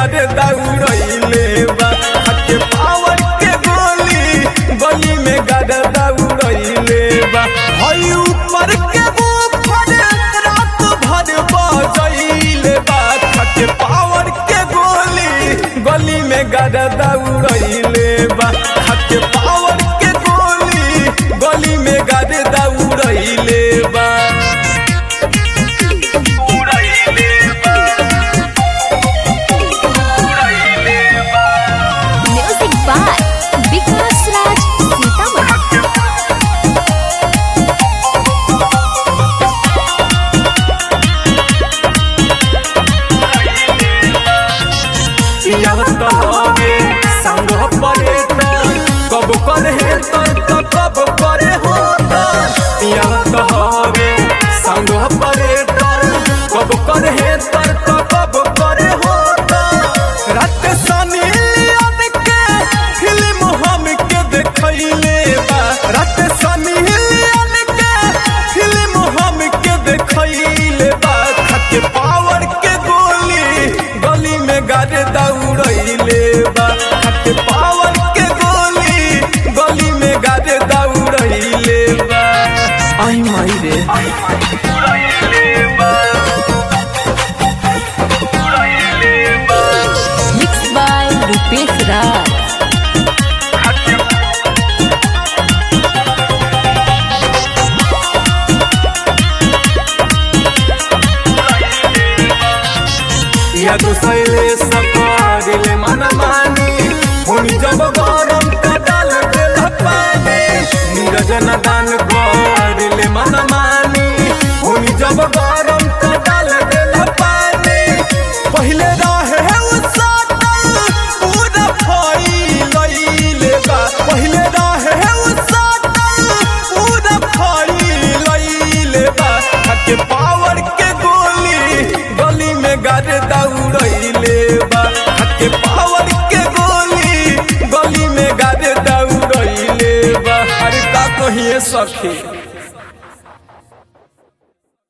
गारे दौड़ैले बा खाके पावर के गोली गली में गारे दौड़ैले बा हई ऊपर के ऊपर रात भर बजैले बा खाके पावर के गोली गली में गारे दौड़ैले बा खाके पावर के गोली गली में गारे दौड़ैले बा उड़ैले बा उड़ैले बा म्यूजिक बाय विकास राज सीतामढ़ी पियावत हवे संग परे त कब करे त त कब करे हो त पियावत हवे संग परे त कब करे त त कब करे हो त रात सनी लियन के फिल्म हम के देखैले बा रात सनी लियन के फिल्म हम के देखैले बा खाके पावर के गोली गली में गारे दौड़ैले बा खाके पावर के गोली गली में गारे दौड़ैले बा आई माई रे उड़ैले बा उड़ैले बा मिक्स बाय रूपेश राज या तो सैले सकारिले मन मानी हुन जब गरम का डाल देल पानी नीरज न दान गरिले मन मानी हुन जब गरम का डाल देल पानी पहिले रहे उ सातल पूरा फैलैले बा पहिले रहे उ सातल पूरा फैलैले बा खाके पावर के गोली गली में गारे दौड़ैले बा खाके पावर के गोली गली में गारे दौड़ैले बा अरे का कहिए सखी